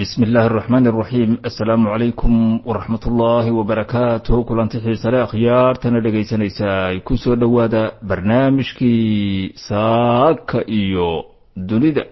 bismi illaahi araxmaan araxiim assalaamu calaykum waraxmat ullaahi wabarakaatuh kulanti xiisale akhyaartana dhegaysanaysaa ku soo dhowaada barnaamijkii saaka iyo dunida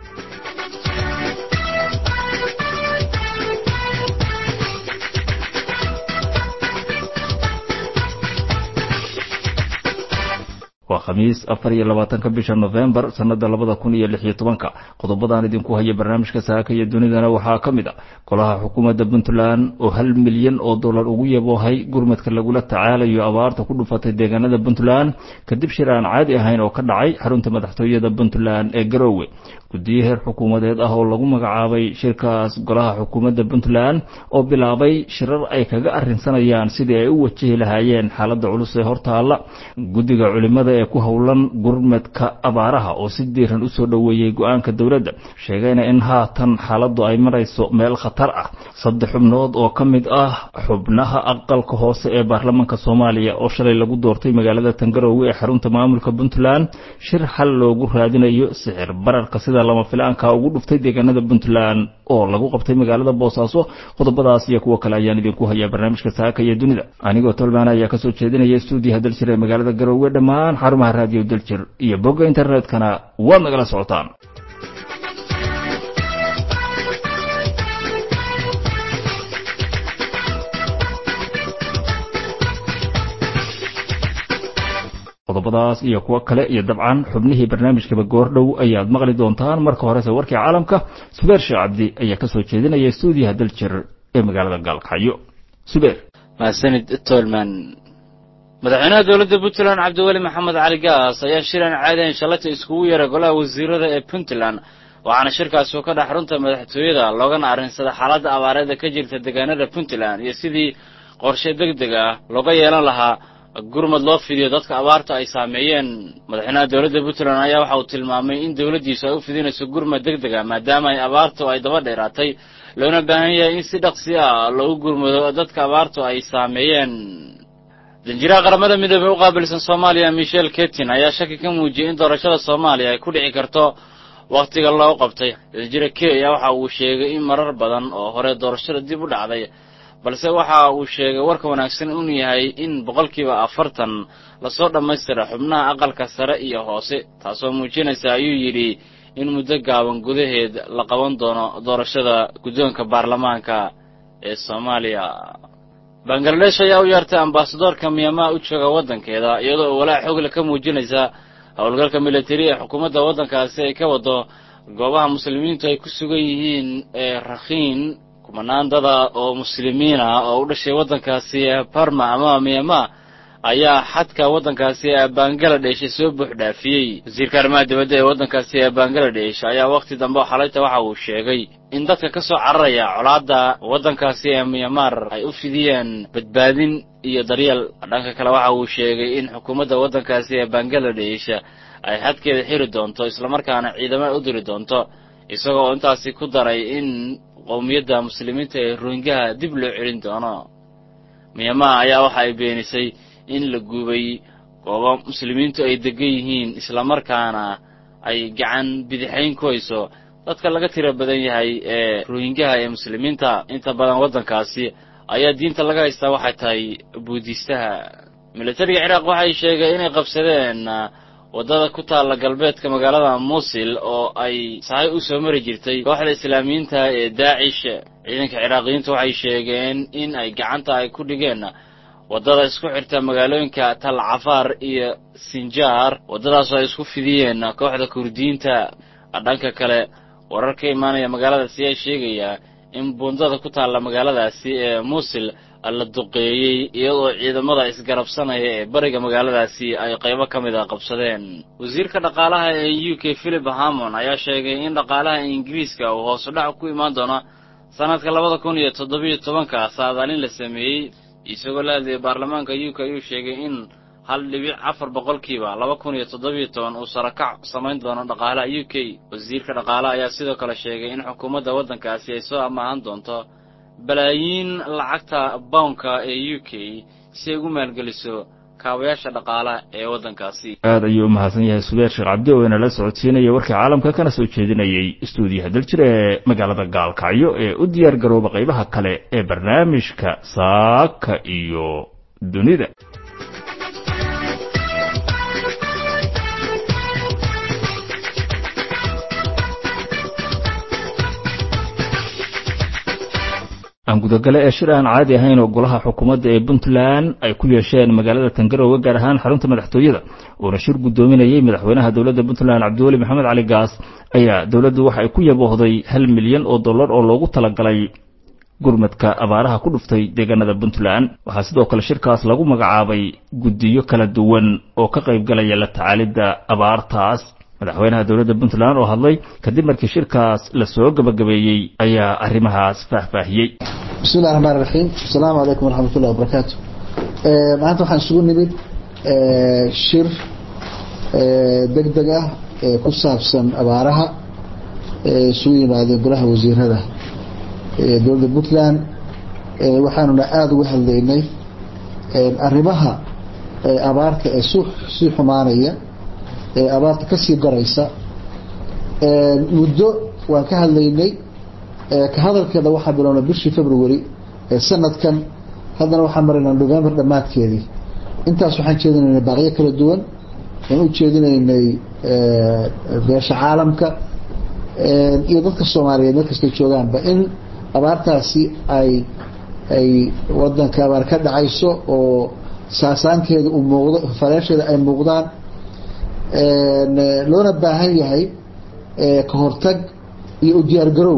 waa khamiis afar iyo labaatanka bisha nofembar sanada labada kun iyo lix iyo tobanka qodobadaan idinku haya barnaamijka saaka iyo dunidana waxaa ka mid a golaha xukuumadda puntland oo hal milyan oo dollar ugu yaboohay gurmadka lagula tacaalayo abaarta ku dhufatay deegaanada puntland kadib shir aan caadi ahayn oo ka dhacay xarunta madaxtooyada puntland ee garoowe guddiyo heer xukuumadeed ah oo lagu magacaabay shirkaas golaha xukuumadda puntland oo bilaabay shirar ay kaga arrinsanayaan sidii ay u wajahi lahaayeen xaaladda culus ee hortaalla guddiga culimada ee ku howlan gurmadka abaaraha oo si diiran u soo dhoweeyey go-aanka dowladda sheegayna in haatan xaaladdu ay marayso meel khatar ah saddex xubnood oo ka mid ah xubnaha aqalka hoose ee baarlamaanka soomaaliya oo shalay lagu doortay magaalada tangarowe ee xarunta maamulka puntland shir xal loogu raadinayo sixir bararka sida lama filaanka ugu dhuftay deegaanada puntland oo lagu qabtay magaalada boosaaso qodobadaas iyo kuwo kale ayaan idinku hayaa barnaamijka saaka iyo dunida anigoo tolmaan ayaa kasoo jeedinaya stuudiyaha daljir ee magaalada garoowe dhammaan xarumaha raadiyo daljir iyo bogga internetkana waad nagala socotaan qodobadaas iyo kuwo kale iyo dabcan xubnihii barnaamijkaba goordhow ayaad maqli doontaan marka horese warkii caalamka subeer sheekh cabdi ayaa kasoo jeedinaya stuudiyaha daljir ee magaalada gaalkacyo subeer mahadsanid tolman madaxweynaha dowladda puntland cabdiweli maxamed cali gaas ayaa shir aan caadayn shalata iskugu yeeray golaha wasiirada ee puntland waxaana shirkaasi ka dhex runta madaxtooyada loogana arrinsada xaaladda abaareeda ka jirta deegaanada puntland iyo sidii qorshe deg deg ah looga yeelan lahaa gurmad loo fidiyo dadka abaarta ay saameeyeen madaxweynaha dowladda puntland ayaa waxa uu tilmaamay in dowladdiisu ay u fidinayso gurmad deg deg ah maadaama ay abaartu ay daba dheeraatay loona baahan yahay in si dhaqsi ah loogu gurmado dadka abaartu ay saameeyeen danjiraha qaramada midoobey u qaabilsan soomaaliya michel ketin ayaa shaki ka muujiyey in doorashada soomaaliya ay ku dhici karto wakhtiga loo qabtay danjira k ayaa waxa uu sheegay in marar badan oo hore doorashada dib u dhacday balse waxa uu sheegay warka wanaagsan inuu yahay in boqolkiiba afartan lasoo dhammaystira xubnaha aqalka sare iyo hoose taasoo muujinaysa ayuu yidhi in muddo gaaban gudaheed la qaban doono doorashada guddoonka baarlamaanka ee soomaaliya bangaladesh ayaa u yeertay ambasadoorka miyamaa u jooga waddankeeda iyadoo oo walaac xoogla ka muujinaysa howlgalka militari ee xukuumadda waddankaasi ay ka wado goobaha muslimiintu ay ku sugan yihiin ee rakhiin kumanaan dada oo muslimiin ah oo u dhashay waddankaasi ee barma ama miyama ayaa xadka waddankaasi ee bangaladesh soo buux dhaafiyey wasiirka arrimaha dibadda ee waddankaasi ee bangaladesh ayaa wakhti dambe oo xalayta waxa uu sheegay in dadka ka soo cararaya colaadda waddankaasi ee myanmar ay u fidiyeen badbaadin iyo daryeel dhanka kale waxa uu sheegay in xukuumadda waddankaasi ee bangaladesh ay xadkeeda xiri doonto islamarkaana ciidamo u diri doonto isagoo intaasi ku daray in qowmiyadda muslimiinta ee rohingaha dib loo celin doono miyama ayaa waxa ay beenisay in la guubay goobo muslimiintu ay degan yihiin islamarkaana ay gacan bidixayn ku hayso dadka laga tiro badan yahay ee rohingaha ee muslimiinta inta badan waddankaasi ayaa diinta laga haystaa waxay tahay buudiistaha militariga ciraaq waxay sheegay inay qabsadeen waddada ku taalla galbeedka magaalada muusil oo ay sahay u soo mari jirtay kooxda islaamiyiinta ee daacish ciidanka ciraaqiyiintu waxay sheegeen in ay gacanta ay ku dhigeen waddada isku xirta magaalooyinka tal cafaar iyo sinjaar waddadaasoo ay isku fidiyeen kooxda kurdiyiinta dhanka kale warar ka imaanaya magaaladaasi ayaa sheegaya in buundada ku taalla magaaladaasi ee muusil la duqeeyey iyadoo ciidamada isgarabsanaya ee bariga magaaladaasi ay qaybo ka mid a qabsadeen wasiirka dhaqaalaha ee u k philip hamon ayaa sheegay in dhaqaalaha ingiriiska uu hoos u dhac ku imaan doono sanadka labada kun iyo toddobiyo tobanka saadaalin la sameeyey isagoo la hadlayay baarlamaanka u k ayuu sheegay in hal dhibic afar boqolkiiba laba kun iyo toddobiyo toban uu sarakac samayn doono dhaqaalaha u k wasiirka dhaqaalaha ayaa sidoo kale sheegay in xukuumadda waddankaasi ay soo amaahan doonto balaayiin lacagta bownka ee u k si ay ugu maalgeliso kaabayaasha dhaqaalaha ee waddankaasi aada ayuu u mahadsan yahay subeer sheekh cabdi oo inala socodsiinaya warkii caalamka kana soo jeedinayay istuudiyaha daljir ee magaalada gaalkacyo ee u diyaar garooba qaybaha kale ee barnaamijka saaka iyo dunida aan gudagale ee shir aan caadi ahayn oo golaha xukuumadda ee puntland ay ku yeesheen magaalada tangarowe gaar ahaan xarunta madaxtooyada uuna shir guddoominayey madaxweynaha dowladda puntland cabdiweli maxamed cali gaas ayaa dowladdu waxa ay ku yaboohday hal milyan oo dollar oo loogu talagalay gurmadka abaaraha ku dhuftay deegaanada puntland waxaa sidoo kale shirkaas lagu magacaabay guddiyo kala duwan oo ka qaybgalaya la tacaalidda abaartaas madaxweynaha dowladda puntland oo hadlay kadib markii shirkaas la soo gabagabeeyey ayaa arrimahaas faahfaahiyey bismi illahi raxmaan raxiim asalaamu calaykum waraxmat ullahi wabarakaatu maanta waxaan isugu nimid shir deg deg ah ee ku saabsan abaaraha ee isugu yimaadeen golaha wasiirada ee dowladda puntland waxaanuna aada uga hadlaynay arrimaha abaarta ee sii xumaanaya ee abaarta kasii daraysa muddo waan ka hadlaynay ka hadalkeeda waxaa bilownay bishii february ee sanadkan haddana waxaan maraynaa november dhammaadkeedii intaas waxaan jeedinaynay baaqyo kala duwan waan u jeedinaynay beesha caalamka iyo dadka soomaaliyeed meel kastay joogaanba in abaartaasi ay ay wadanka abaar ka dhacayso oo saasaankeeda uu muuqdo faleesheeda ay muuqdaan loona baahan yahay ka hortag iyo u diyaargarow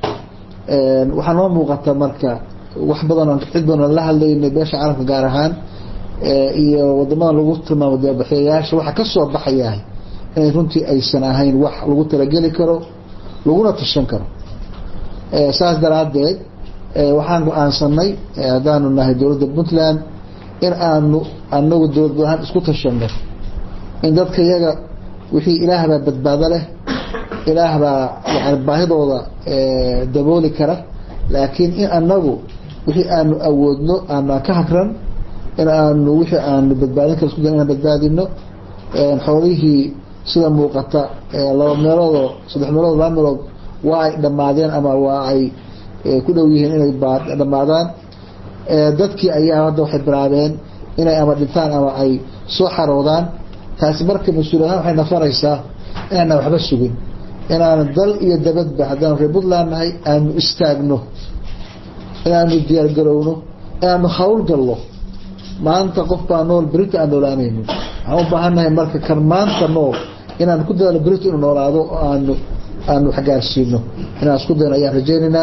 waxaa noo muuqata marka wax badan cid badan la hadlaynay beesha caalamka gaar ahaan iyo wadamada lagu tilmaamo deebaxyayaasha waxa kasoo baxayahay inay runtii aysan ahayn wax lagu talageli karo laguna tashan karo saas daraadeed waxaan go-aansanay haddaanu nahay dowladda puntland in aanu anagu dowlad ahaan isku tashanno in dadka iyaga wixii ilaahbaa badbaado leh ilaahbaa yani baahidooda dabooli kara laakiin in anagu wixii aanu awoodno aanaan ka hagran in aanu wixii aanu badbaadin kara isku da inaan badbaadino xoolihii sida muuqata laba meeloodoo saddex meelood laba meelood waa ay dhammaadeen ama waa ay ku dhow yihiin inay dhammaadaan dadkii ayaa hadda waxay bilaabeen inay ama dhintaan ama ay soo xaroodaan taasi marka mas-uul ahaan waxay nafanaysaa inaana waxba sugin inaanu dal iyo dabadba haddaanu reer puntland nahay aanu istaagno inaanu diyaargarowno inaanu hawlgallo maanta qof baa nool berita aan noolaanayno waxaan u baahannahay marka kan maanta nool inaan ku dadaalo berita inuu noolaado oo aanu aanu waxgaarsiino inaan isku dayno ayaan rajaynaynaa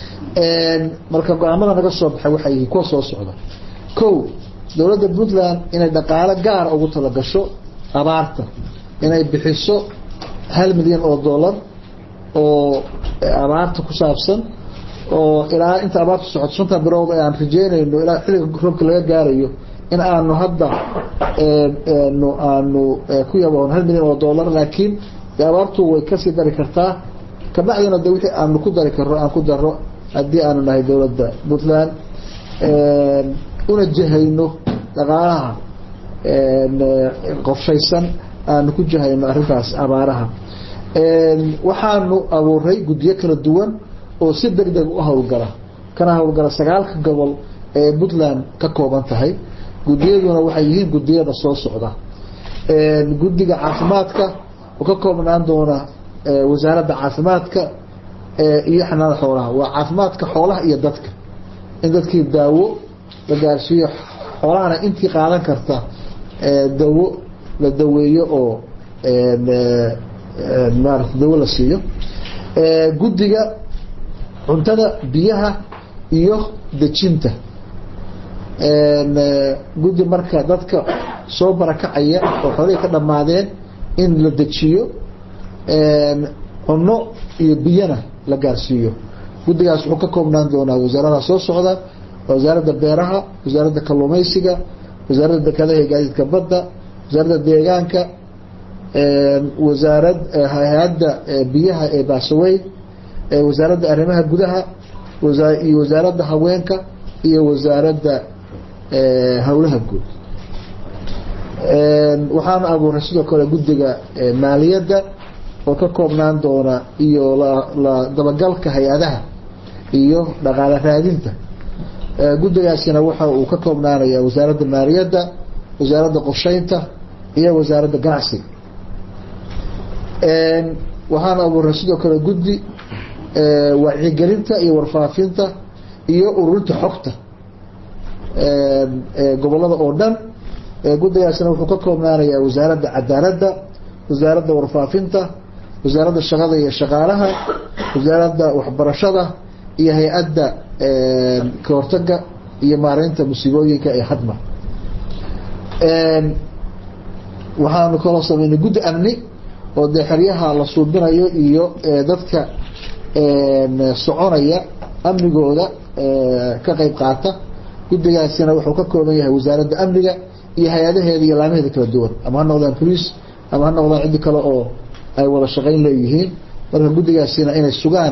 marka go-aamada naga soo baxay waxay yihiin kuwa soo socda kow dowladda puntland inay dhaqaalo gaara ugu talagasho abaarta inay bixiso hal milyan oo dollar oo abaarta ku saabsan oo ilaa inta abaarta socoto shanta bilood aan rajeynayno ilaa xilliga roobka laga gaarayo in aanu hadda nu aanu ku yaboon hal milyan oo dollar laakiin de abaartu way kasii dari kartaa kabacdina de wixii aanu ku dari karno aan ku daro haddii aanu nahay dowladda puntland una jahayno dhaqaalaha qorshaysan aanu ku jahayno arrintaas abaaraha waxaanu abuuray guddiyo kala duwan oo si deg deg u hawlgala kana hawlgala sagaalka gobol ee puntland ka kooban tahay guddiyaduna waxay yihiin guddiyada soo socda guddiga caafimaadka oo ka koobnaan doona wasaaradda caafimaadka iyo xanaanada xoolaha waa caafimaadka xoolaha iyo dadka in dadkii daawo la gaarsiiyo xoolahana intii qaadan karta dawo la daweeyo oo maarata dawo la siiyo guddiga cuntada biyaha iyo dejinta guddi marka dadka soo barakacaya oo xoolihii ka dhammaadeen in la dejiyo cunno iyo biyana la gaarsiiyo guddigaas wuxuu ka koobnaan doonaa wasaarada soo socda wasaaradda beeraha wasaaradda kalluumaysiga wasaaradda dekedaha iyo gaadiidka badda wasaaradda deegaanka wasaarad hay-adda biyaha ee baasaweyn wasaaradda arrimaha gudaha iyo wasaaradda haweenka iyo wasaaradda howlaha guud waxaana abuuray sidoo kale guddiga maaliyadda oo ka koobnaan doona iyo la dabagalka hay-adaha iyo dhaqaale raadinta guddigaasina waxa uu ka koobnaanaya wasaaradda maaliyadda wasaaradda qorsheynta iyo wasaaradda ganacsiga waxaana abuuray sidoo kale guddi wacyigelinta iyo warfaafinta iyo ururinta xogta gobolada oo dhan guddigaasina wuxuu ka koobnaanaya wasaaradda cadaaladda wasaaradda warfaafinta wasaaradda shaqada iyo shaqaalaha wasaaradda waxbarashada iyo hay-adda ka hortaga iyo maareynta musiibooyinka ee hadma waxaanu kaloo sameynay guddi amni oo dee xeryaha la suubinayo iyo dadka soconaya amnigooda ka qeyb qaata guddigaasina wuxuu ka kooban yahay wasaaradda amniga iyo hay-adaheeda iyo laamaheeda kala duwan ama ha noqdaan police ama ha noqdaan ciddi kale oo ay wada shaqayn leeyihiin marka guddigaasina inay sugaan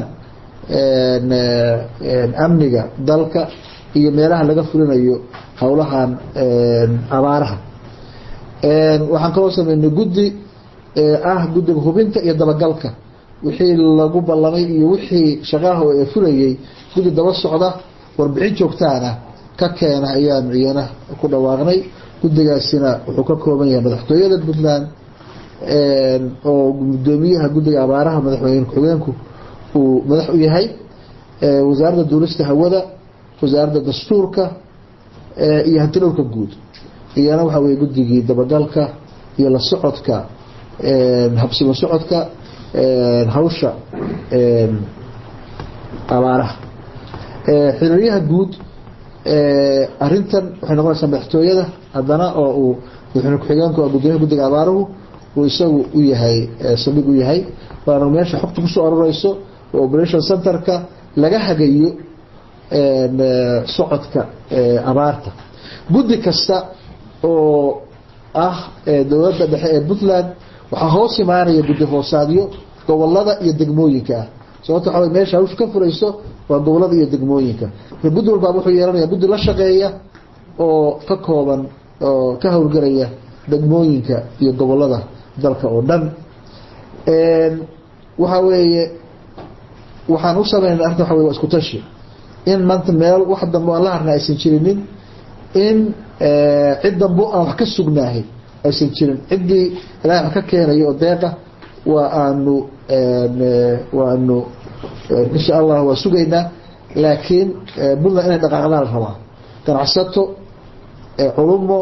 amniga dalka iyo meelaha laga fulinayo howlahan abaaraha waxaan kaloo sameynay guddi ah guddiga hubinta iyo dabagalka wixii lagu ballamay iyo wixii shaqaha ee fulayay guddi daba socda warbixin joogtaana ka keena ayaanu iyana ku dhawaaqnay guddigaasina wuxuu ka kooban yahay madaxtooyada puntland oo gudoomiyaha guddiga abaaraha madaxweyne ku-xigeenku uu madax u yahay wasaaradda duulista hawada wasaaradda dastuurka iyo hantidhowrka guud iyana waxa weye guddigii dabagalka iyo la socodka habsimo socodka hawsha abaaraha xiriiryaha guud arintan waxay noqonaysaa madaxtooyada haddana oo uu madaxweyne ku-xigeenku gudoomiyaha guddiga abaaruhu uu isagu u yahay saldhig u yahay waana meesha xogta kusoo aroreyso oo operation centerka laga hagayo socodka abaarta guddi kasta oo ah dowladda dhexe ee puntland waxaa hoos imaanaya guddi hoosaadyo gobolada iyo degmooyinka ah sababto waxa meesha hawsha ka furayso waa gobolada iyo degmooyinka marka guddi walbaaba wuxuu yeelanaya guddi la shaqeeya oo ka kooban oo ka howlgelaya degmooyinka iyo gobolada dalka oo dhan waxa weeye waxaan u sameynay arrinta waxa wey waa isku tashi in maanta meel wax dambe aan la harna aysan jirinin in cid dambe aan wax ka sugnaahay aysan jirin ciddii ilahay wax ka keenayo oo deeqa waa aanu waanu insha allah waa sugaynaa laakiin puntland inay dhaqaaqdaan la rabaa ganacsato culumo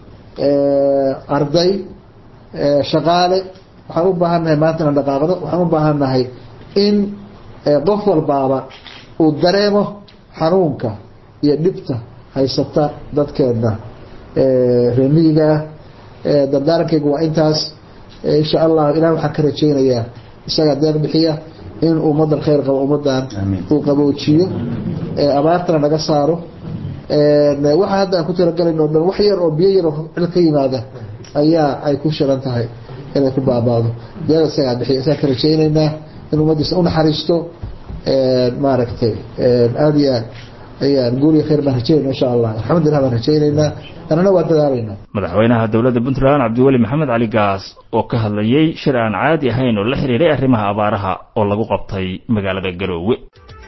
arday shaqaale waxaan u baahannahay maanta inaan dhaqaaqdo waxaan u baahannahay in qof walbaaba uu dareemo xanuunka iyo dhibta haysata dadkeena reemiyiga ah dardaarankayga waa intaas insha allah ilahi waxaan ka rajaynayaa isagaa deeq bixiya in ummadan khayr qabo ummadan uu qaboojiyo abaartana naga saaro waxa hadda aan ku talagalayn oo dhan wax yar oo biyo yar oo cil ka yimaada ayaa ay ku shiran tahay inay ku baabaado deeq isagaa bixiya isagaa ka rajaynaynaa in ummadiisa unaxariisto maaragtay aada iyo aad ayaan guuriga khayr baan rajaynayna insha allah alxamdulillah baan rajaynaynaa anana waa dadaalaynaa madaxweynaha dowladda puntland cabdiweli maxamed cali gaas oo ka hadlayey shir aan caadi ahayn oo la xiriiray arrimaha abaaraha oo lagu qabtay magaalada garoowe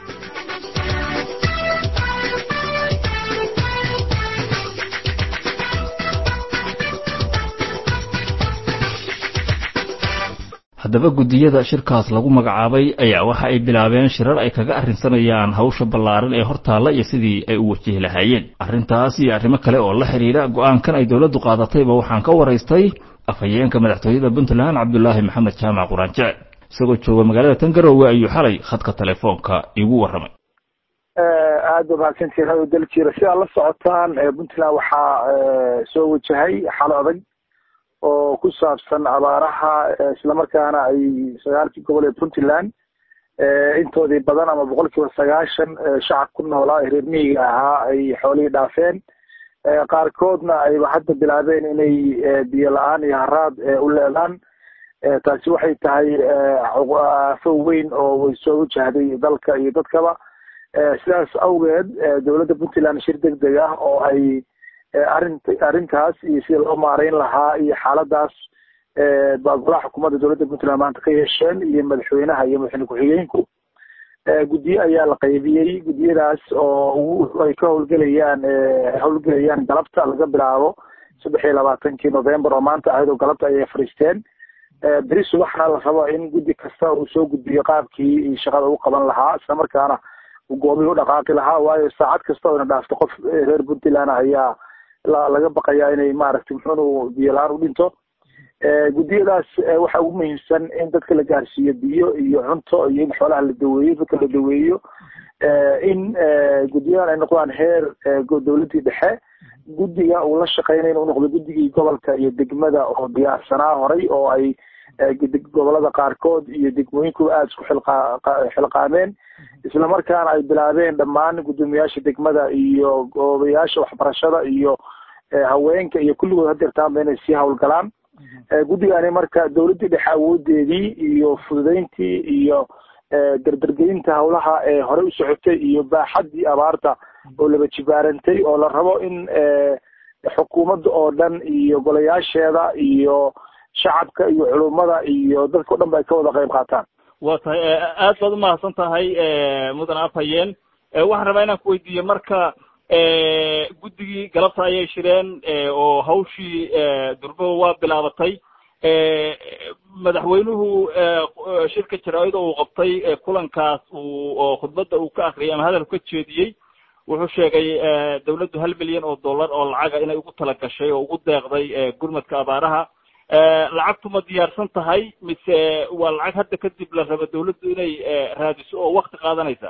haddaba guddiyada shirkaas lagu magacaabay ayaa waxa ay bilaabeen shirar ay kaga arrinsanayaan hawsha ballaaran ee hortaalla iyo sidii ay u wajihi lahaayeen arrintaas iyo arrimo kale oo la xidhiidha go-aankan ay dowladdu qaadatayba waxaan ka waraystay afhayeenka madaxtooyada puntland cabdulaahi maxamed jaamac quraanjece isagoo jooga magaalada tangarowe ayuu xalay khadka telefoonka igu warramay aada ba mahadsantihin radio daljira si aad la socotaan puntland waxaa soo wajahay xalo adag oo ku saabsan abaaraha islamarkaana ay sagaalkii gobol ee puntland intoodii badan ama boqol kiiba sagaashan shacab ku noolaa ee reer miyiga ahaa ay xoolihii dhaafeen qaarkoodna ayba hadda bilaabeen inay biyo la-aan iyo haraad u leedaan taasi waxay tahay aafo weyn oo way soo wajahday dalka iyo dadkaba sidaas awgeed dowladda puntland shir deg deg ah oo ay arint arrintaas iyo sida loo maareyn lahaa iyo xaaladaas baa golaha xukuumadda dowladda puntland maanta ka yeesheen iyo madaxweynaha iyo madaxweyne ku-xigeenku guddiye ayaa la qaybiyey guddiyadaas oo ay ka howlgelayaan howlgelayaan galabta laga bilaabo saddex iyo labaatankii november oo maanta ahayd oo galabta ayay fadhiisteen beri subaxna la rabo in guddi kasta uu soo gudbiyo qaabkii shaqada u qaban lahaa isla markaana uu goomihii u dhaqaaqi lahaa waayo saacad kasta oo ina dhaafto qof reer puntland ayaa laga baqayaa inay maaragtay muxuunu biyo la-aan u dhinto guddiyadaas waxaa ugu muhiimsan in dadka la gaarsiiyo biyo iyo cunto iyo in xoolaha la daweeyo dadka la daweeyo in guddiyadan ay noqdaan heer dowladdii dhexe guddiga uu la shaqeynay inuu noqdo guddigii gobolka iyo degmada oo diyaarsanaa horay oo ay gobolada qaarkood iyo degmooyinkuba aada isku xilqaameen isla markaana ay bilaabeen dhammaan guddoomiyaasha degmada iyo goobayaasha waxbarashada iyo haweenka iyo kulligood hadeertaanba inay sii howlgalaan guddigani marka dowladdii dhexe awoodeedii iyo fududeyntii iyo dardargelinta howlaha ee hore u socotay iyo baaxaddii abaarta oo laba jibaarantay oo la rabo in xukuumadda oo dhan iyo golayaasheeda iyo shacabka iyo culummada iyo dadka o dhan ba ay ka wada qayb qaataan waa tahay aad baad umahadsan tahay mudan afhayeen waxaan rabaa inaan kuweydiiyo marka guddigii galabta ayay shireen oo hawshii durbo waa bilaabatay madaxweynuhu shirka jaraa'ida uu qabtay kulankaas uu oo khudbadda uu ka akriyay ama hadal ka jeediyey wuxuu sheegay dawladdu hal milyan oo dollar oo lacaga inay ugu tala gashay oo ugu deeqday gurmadka abaaraha lacagtu ma diyaarsan tahay mise waa lacag hadda kadib la rabo dawladdu inay raadiso oo wakti qaadanaysa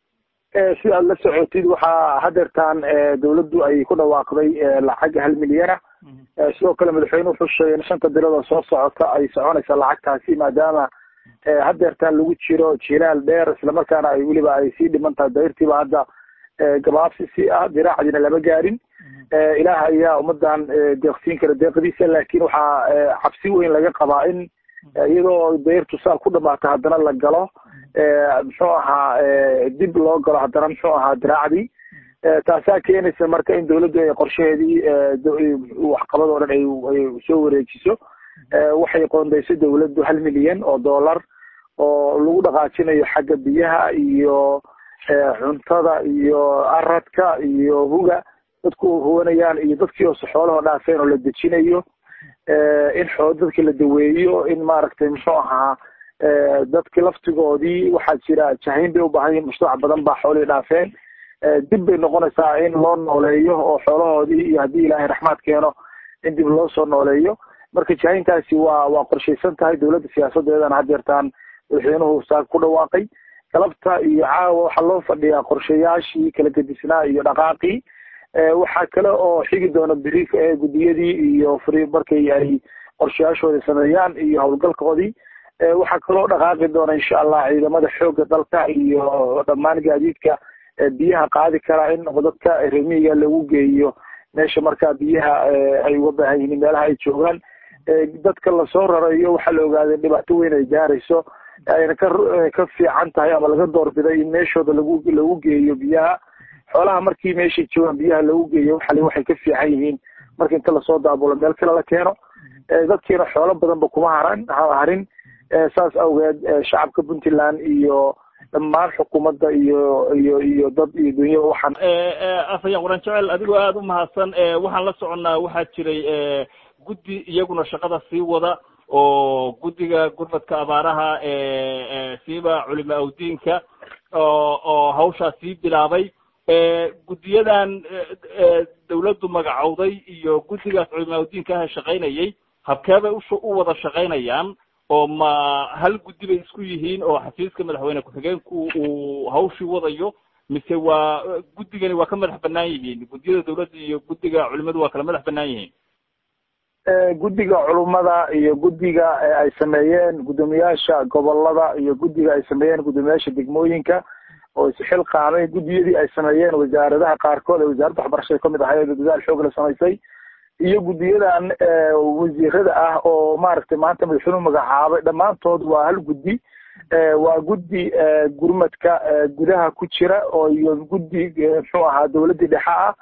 si aad la socotid waxaa hadeertaan dawladdu ay ku dhawaaqday lacag hal milyana sidoo kale madaxweyne wuxuu sheegay in shanta bilood oo soo socota ay soconaysa lacagtaasi maadaama hadeertaan lagu jiro jilaal dheer islamarkaana ay weliba ay sii dhiman tahay dayrtiiba hadda gabaabsi si ah diraacdiina lama gaarin ilaah ayaa ummadan deeqsiin kara deeqdiisa laakin waxaa cabsi weyn laga qabaa in iyadoo dayrtu saa ku dhamaata haddana la galo muxuu ahaa dib loo galo haddana muxuu ahaa diraacdii taasaa keenaysa marka in dawladdu ay qorshaheedii waxqabad oo dhan ay soo wareejiso waxay qoondaysay dawladdu hal milyan oo dollar oo lagu dhaqaajinayo xagga biyaha iyo cuntada iyo aradka iyo huga dadku huwanayaan iyo dadkii hoose xoolahoo dhaafeen oo la dejinayo in xoo dadki la daweeyo in maaragtay muxuu ahaa dadki laftigoodii waxaa jira jahayn bay ubaahan yihin mashruuc badan baa xoolihii dhaafeen dib bay noqonaysaa in loo nooleeyo oo xoolahoodii iyo haddii ilaahay raxmaad keeno in dib loo soo nooleeyo marka jahayntaasi waa waa qorshaysan tahay dawladda siyaasadeedana hadeertaan madaxweynuhu saa ku dhawaaqay galabta iyo caawa waxaa loo fadhiyaa qorshayaashii kala gedisnaa iyo dhaqaaqii waxaa kale oo xigi doona beri guddiyadii iyo fri markay ay qorshayaashooda sameeyaan iyo howlgalkoodii waxaa kaloo dhaqaaqi doona insha allah ciidamada xooga dalka iyo dhammaan gaadiidka biyaha qaadi karaa in dadka remiga lagu geeyo meesha markaa biyaha ay uga baahan yihiin meelaha ay joogaan dadka lasoo rarayo waxaa la ogaaday dhibaato weyn ay gaarayso ayna ka ka fiican tahay ama laga doorbiday in meeshooda lagu lagu geeyo biyaha xoolaha markii meeshay joogaan biyaha lagu geeyo waxali waxay ka fiican yihiin marka inta lasoo daabulo meel kale la keeno dadkiina xoolo badanba kuma haran harin saas awgeed shacabka puntland iyo dhammaan xukuumadda iyo iyo iyo dad iyo dunyada waxaan afhayeen quran jecel adigoo aada u mahadsan waxaan la soconnaa waxaa jiray guddi iyaguna shaqada sii wada oo guddiga gurmadka abaaraha siiba culima awdiinka oo oo hawshaa sii bilaabay guddiyadan dawladdu magacowday iyo guddigaas culima awdiinka ah shaqaynayay habkeebay u u wada shaqaynayaan oo ma hal guddi bay isku yihiin oo xafiiska madaxweyne ku-xigeenku uu hawshii wadayo mise waa guddigani waa ka madax banaan yihiin guddiyada dawladda iyo guddiga culimadu waa kala madax banaan yihiin guddiga culummada iyo guddiga ay sameeyeen guddoomiyaasha gobolada iyo guddiga ay sameeyeen guddoomiyaasha degmooyinka oo isxil qaamay guddiyadii ay sameeyeen wasaaradaha qaarkood ee wasaaradda waxbarashada kamid ahayd dadaal xoog la samaysay iyo guddiyadan wasiirada ah oo maaragtay maanta madaxweynuhu magacaabay dhammaantood waa hal guddi waa guddi gurmadka gudaha ku jira oo iyo guddi muxuu ahaa dawladdii dhexe ah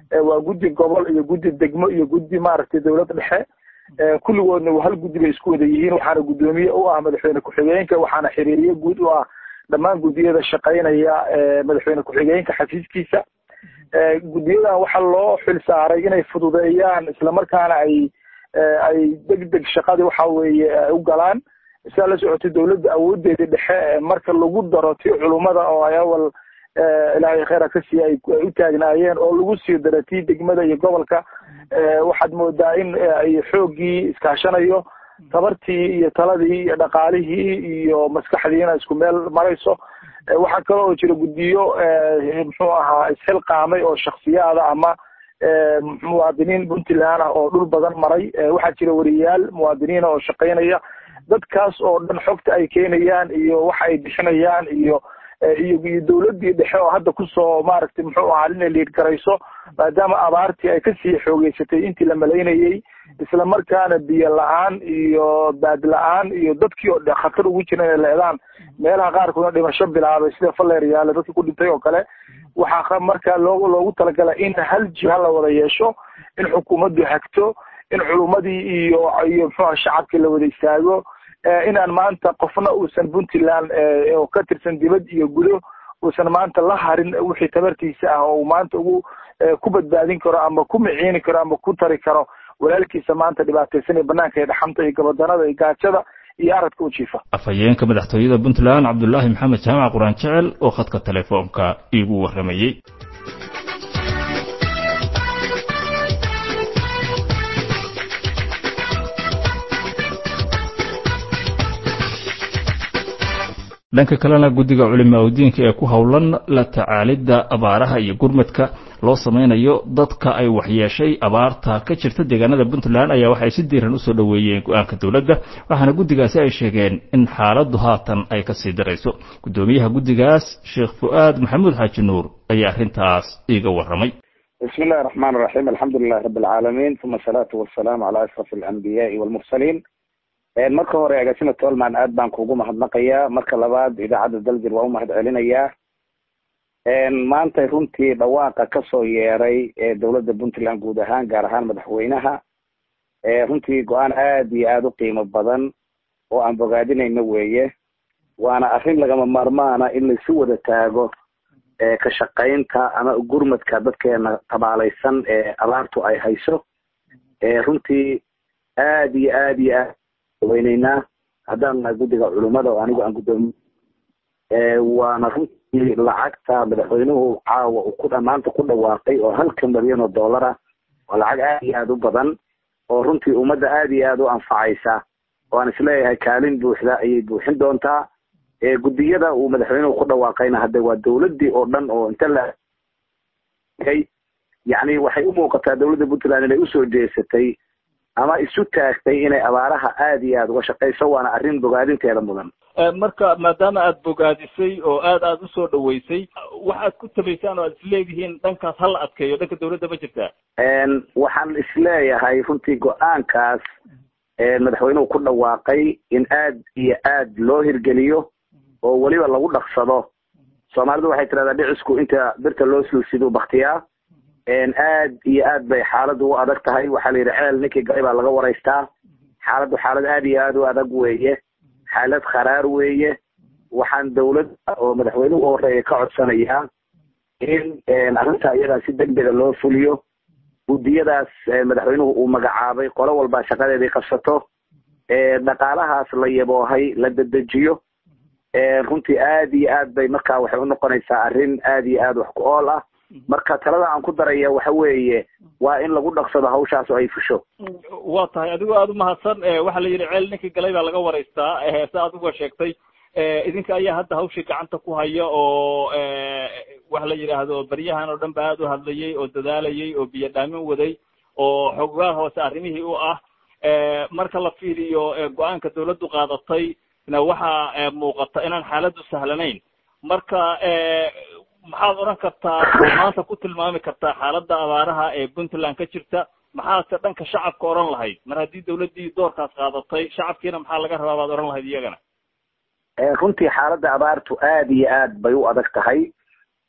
waa guddi gobol iyo guddi degmo iyo guddi maaragtay dowlad dhexe kulligoodna hal guddi bay isku wada yihiin waxaana guddoomiye u ah madaxweyne ku-xigeenka waxaana xiriiriye guud u ah dhammaan guddiyada shaqaynaya madaxweyne ku-xigeenka xafiiskiisa guddiyadan waxaa loo xil saaray inay fududeeyaan islamarkaana ay ay deg deg shaqadii waxa weeye u galaan sidaa la socotay dowladda awoodeeda dhexe marka lagu daro tii culummada oo ay awal ilaahay kheyra ka siiya ay u taagnaayeen oo lagu sii daro tii degmada iyo gobolka waxaad moodaa in ay xooggii iskaashanayo tabartii iyo taladii iyo dhaqaalihii iyo maskaxdiina isku meel marayso waxaa kale oo jira guddiyo muxuu ahaa isxilqaamay oo shaksiyaada ama muwaadiniin puntland ah oo dhul badan maray waxaa jira wariyaal muwaadiniina oo shaqaynaya dadkaas oo dhan xogta ay keenayaan iyo waxa ay bixinayaan iyo iyo iyo dowladdii dhexe oo hadda kusoo maaragtay muxuu ahaa inay liid garayso maadaama abaartii ay kasii xoogeysatay intii la malaynayey isla markaana biyo la-aan iyo baad la-aan iyo dadkii oo dhe khatar ugu jira inay leedaan meelaha qaarkoodna dhimasho bilaabay sida faleeryaale dadkii ku dhintay oo kale waxaa markaa loo loogu talagalay in hal jiha la wada yeesho in xukuumaddu hagto in culummadii iyo iyo muxuuha shacabkii la wada istaago inaan maanta qofna uusan puntland oo ka tirsan dibad iyo gudo uusan maanta la harin wixii tabartiisa ah oo uu maanta ugu ku badbaadin karo ama ku miciini karo ama ku tari karo walaalkiisa maanta dhibaataysan ee banaanka ee dhaxanta iyo gabadanada iyo gaajada iyo aradka u jiifa afhayeenka madaxtooyada puntland cabdulaahi maxamed jaamac quraan jecel oo khadka telefoonka iigu warramayey dhanka kalena guddiga culimaa udiinka ee ku howlan la tacaalidda abaaraha iyo gurmadka loo samaynayo dadka ay waxyeeshay abaarta ka jirta deegaanada puntland ayaa waxay si diiran usoo dhoweeyeen go-aanka dowladda waxaana guddigaasi ay sheegeen in xaaladdu haatan ay kasii darayso guddoomiyaha guddigaas sheekh fu-aad maxamuud xaaji nuur ayaa arrintaas iiga warramay bismi illahi raxmaan raxiim alxamdu lilahi rabi alcaalamiin uma asalaatu wasalaamu calaa ashraf alambiyaai walmursaliin marka hore agaasima tolman aad baan kuugu mahadnaqayaa marka labaad idaacadda daljir waa u mahad celinayaa maanta runtii dhawaaqa kasoo yeeray ee dowladda puntland guud ahaan gaar ahaan madaxweynaha runtii go-aan aad iyo aada u qiimo badan oo aan bogaadinayno weeye waana arrin lagama maarmaana in laisu wada taago ka shaqaynta ama gurmadka dadkeena tabaalaysan ee abaartu ay hayso runtii aad iyo aad iyo aad weyneynaa haddaan nahay guddiga culummada oo anigu aan guddoomiye waana runtii lacagta madaxweynuhu caawa uu ku maanta ku dhawaaqay oo halka milyan oo dollar ah waa lacag aad iyo aad u badan oo runtii ummadda aad iyo aad u anfacaysa oo aan isleeyahay kaalin buuxda ayay buuxin doontaa guddiyada uu madaxweynuhu ku dhawaaqayna hadde waa dowladdii oo dhan oo inta la yacni waxay u muuqataa dowladda puntland inay usoo jeesatay ama isu taagtay inay abaaraha aad iyo aad uga shaqayso waana arrin bogaadinteeda mudan marka maadaama aad bogaadisay oo aad aad usoo dhaweysay waxaad ku tabaysaan oo aad isleedihiin dhankaas hala adkeeyo dhanka dowladda ma jirtaa waxaan isleeyahay runtii go-aankaas madaxweynuhu ku dhawaaqay in aad iyo aad loo hirgeliyo oo weliba lagu dhaqsado soomaalidu waxay tidhahdaa dhicisku inta birta loo sulsiduu baktiyaa aad iyo aad bay xaaladdu u adag tahay waxaa la yidhi ceel ninkii galay baa laga waraystaa xaaladdu xaalad aad iyo aad u adag weeye xaalad kharaar weeye waxaan dowladda oo madaxweynuhu u horeeya ka codsanayaa in arrinta iyadaa si degdega loo fuliyo guddiyadaas madaxweynuhu uu magacaabay qolo walbaa shaqadeedii qabsato dhaqaalahaas la yaboohay la dedejiyo runtii aad iyo aad bay markaa waxay unoqonaysaa arrin aad iyo aad wax ku ool ah marka talada aan ku daraya waxa weeye waa in lagu dhaqsado hawshaas oo ay fusho waa tahay adigoo aada umahadsan waxaa la yidhi ceel ninkii galay baa laga waraystaa se adiguo sheegtay idinka ayaa hadda hawshii gacanta ku haya oo waxa la yidhaahdo baryahan oo dhan ba aada u hadlayay oo dadaalayay oo biyo dhaamin waday oo xogaal hoose arrimihii u ah marka la fiiriyo go-aanka dawladdu qaadatay na waxaa muuqata inaan xaaladdu sahlanayn marka maxaad odhan kartaa oo maanta ku tilmaami kartaa xaaladda abaaraha ee puntland ka jirta maxaadse dhanka shacabka odhan lahayd mar haddii dawladdii doorkaas qaadatay shacabkiina maxaa laga rabaa baad odhan lahayd iyagana runtii xaaladda abaartu aad iyo aad bay u adag tahay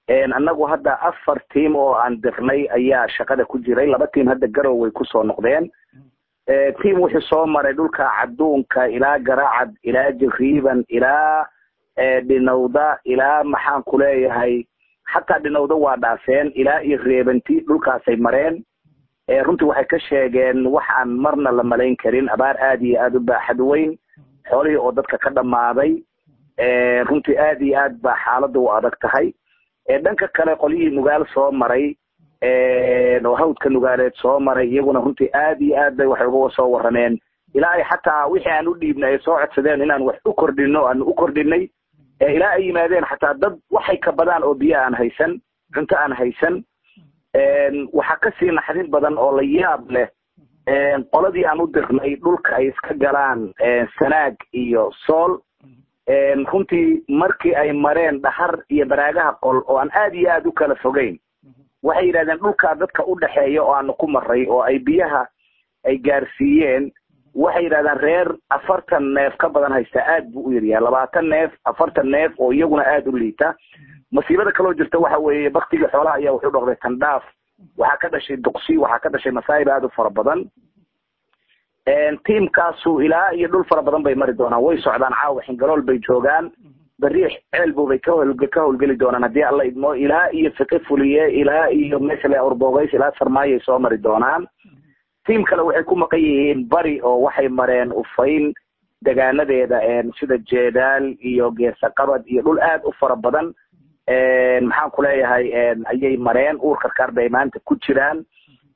annagu hadda afar tiam oo aan dirnay ayaa shaqada ku jiray laba tiam hadda garow way kusoo noqdeen tiam wuxuu soo maray dhulka cadduunka ilaa garacad ilaa jariiban ilaa dhinowda ilaa maxaan ku leeyahay xataa dhinowda waa dhaafeen ilaa iyo reebanti dhulkaasay mareen runtii waxay ka sheegeen wax aan marna la malayn karin abaar aada iyo aada u baaxad weyn xoolihii oo dadka ka dhammaaday runtii aada iyo aad baa xaaladda u adag tahay dhanka kale qolyihii nugaal soo maray oo hawdka nugaaleed soo maray iyaguna runtii aad iyo aad bay waxay uga soo warrameen ilaa ay xataa wixii aan u dhiibnay ay soo codsadeen inaan wax u kordhino aanu u kordhinay ilaa ay yimaadeen xataa dad waxay ka badaan oo biyo aan haysan cunto aan haysan waxaa kasii naxdin badan oo la yaab leh qoladii aan u dirnay dhulka ay iska galaan sanaag iyo sool runtii markii ay mareen dhahar iyo baraagaha qol oo aan aad iyo aad u kala fogeyn waxay yidhahdeen dhulkaa dadka u dhexeeya oo aanu ku maray oo ay biyaha ay gaarsiiyeen waxay yidhahdeen reer afartan neef ka badan haysta aad buu u yaryahay labaatan neef afartan neef oo iyaguna aada u liita masiibada kaloo jirta waxa weeye baktigii xoolaha ayaa wuxuu dhoqday tandhaaf waxaa ka dhashay duqsi waxaa ka dhashay masaa'ib aada u fara badan tiamkaasu ilaa iyo dhul fara badan bay mari doonaan way socdaan caawa xingalool bay joogaan beriix ceelbubay ka hol ka howlgeli doonaan haddii alla idmo ilaa iyo fiqi fuliye ilaa iyo mesle orbogays ilaa sarmaayay soo mari doonaan tiam kale waxay ku maqan yihiin bari oo waxay mareen ufayn degaanadeeda sida jeedaal iyo geesaqabad iyo dhul aad u fara badan maxaan ku leeyahay ayay mareen uur karkaar bay maanta ku jiraan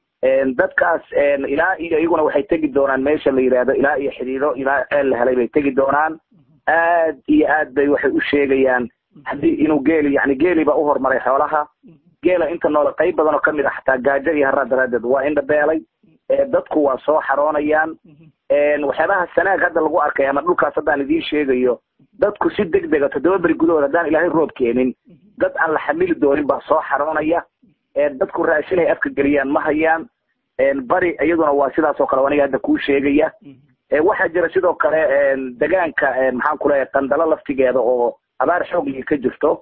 dadkaas ilaa iyo iyaguna waxay tegi doonaan meesha la yidhaahdo ilaa iyo xidhiidho ilaa ceel la helay bay tegi doonaan aad iyo aad bay waxay u sheegayaan haddii inuu geeli yani geeli baa u horumaray xoolaha geela inta noole qayb badan oo kamid a xataa gaajo iyo haraa daraadeed waa indhabeelay dadku waa soo xaroonayaan waxyaabaha sanaag hadda lagu arkay ama dhulkaas haddaan idiin sheegayo dadku si deg dega toddoba beri gudahood haddaan ilaahay roob keenin dad aan la xamili doonin baa soo xaroonaya dadku raashin ay afka geliyaan ma hayaan bari iyaduna waa sidaas oo kale aniga hadda kuu sheegaya waxaa jira sidoo kale degaanka maxaan ku leeyahay qandalo laftigeeda oo abaar xooglii ka jirto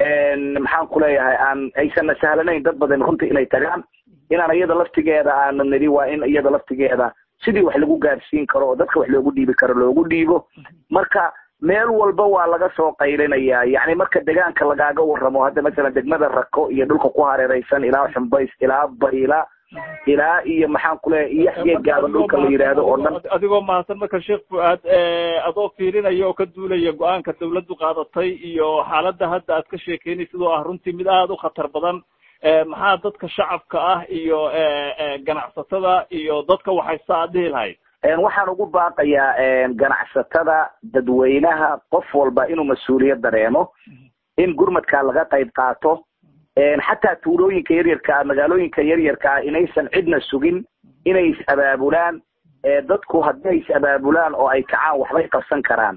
maxaan ku leeyahay aan aysanna sahlanayn dad badan runtii inay tagaan inaan iyada laftigeeda aanu nidhi waa in iyada laftigeeda sidii wax lagu gaarsiin karo oo dadka wax loogu dhiibi karo loogu dhiibo marka meel walba waa laga soo qaylinayaa yacni marka degaanka lagaaga warramo hadda masalan degmada rako iyo dhulka ku hareeraysan ilaa xumbays ilaa bayla ilaa iyo maxaan ku leeyahay iyo xgeegaaba dhulka la yidhaahdo oo dhan adigoo mahadsan marka sheekh fuaad adoo fiirinaya oo ka duulaya go-aanka dawladdu qaadatay iyo xaaladda hadda aad ka sheekeynaysid oo ah runtii mid aada u khatar badan maxaa dadka shacabka ah iyo ganacsatada iyo dadka waxaysta aad dhihi lahayd waxaan ugu baaqayaa ganacsatada dadweynaha qof walba inuu mas-uuliyad dareemo in gurmadkaa laga qayb qaato xataa tuulooyinka yaryarkaa magaalooyinka yaryarkaa inaysan cidna sugin inay is abaabulaan dadku haddii ay is abaabulaan oo ay kacaan waxbay qabsan karaan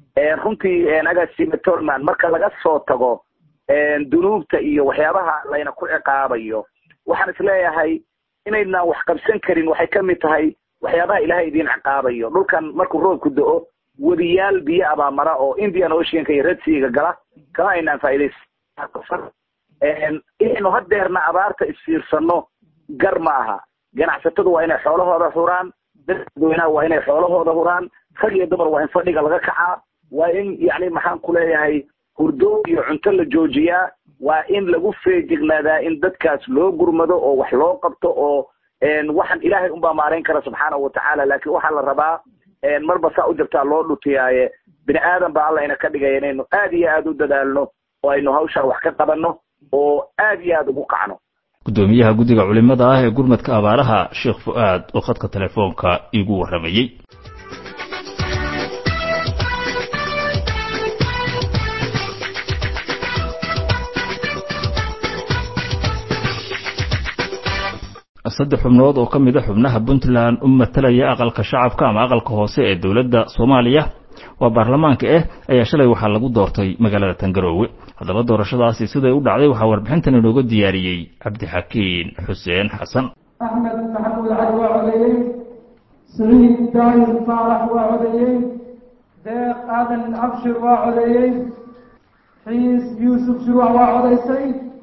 runtii agaasime tolman marka laga soo tago dunuubta iyo waxyaabaha layna ku ciqaabayo waxaan isleeyahay inaydnaan wax qabsan karin waxay kamid tahay waxyaabaha ilaahay idiin ciqaabayo dhulkan markuu roobku do-o wadiyaal biyo abaamara oo indian oceanka iyo redseaga gala kama aynaan faa'iidaysan inaynu hadeerna abaarta isfiirsano gar ma aha ganacsatadu waa inay xoolahooda huraan dadweynaha waa inay xoolahooda huraan rag iyo dumar waa in fadhiga laga kacaa waa in yani maxaan ku leeyahay hurdo iyo cunto la joojiyaa waa in lagu feejignaadaa in dadkaas loo gurmado oo wax loo qabto oo waxaan ilaahay unbaa maarayn kara subxaanahu watacaala laakiin waxaa la rabaa marba saa u jirtaa loo dhutiyaaye bini aadan baa alla ina ka dhigaya inaynu aad iyo aad u dadaalno oo aynu hawshaa wax ka qabanno oo aad iyo aad ugu kacno guddoomiyaha guddiga culimada ah ee gurmadka abaaraha sheekh fu'aad oo khadka telefoonka iigu warramayey saddex xubnood oo ka mid a xubnaha puntland u matalaya aqalka shacabka ama aqalka hoose ee dowladda soomaaliya waa baarlamaanka ah ayaa shalay waxaa lagu doortay magaalada tangaroowe haddaba doorashadaasi siday u dhacday waxaa warbixintan inooga diyaariyey cabdixakiin xuseen xasan axmed maxamuud cali waa codeeyey saciid daahir faarax waa codeeyey deeq aadan abshir waa codeeyey xiis yuusuf shurwax waa codaysay